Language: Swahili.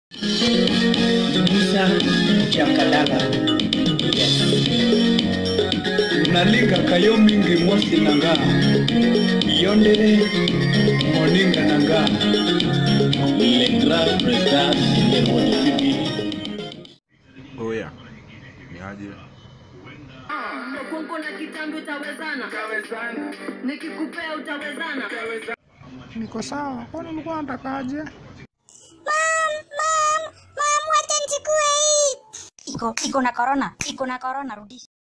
Musa Jakadala. Yes. Nalinga kayo mingi mosi nanga. Yondere moninga nanga. Le grand président de Monifibi. Oya, ni aje? Kongo na kitambi utawezana, nikikupea utawezana. Niko sawa. Kwani ulikuwa unatakaje? Iko iko na corona, iko na corona, rudisha.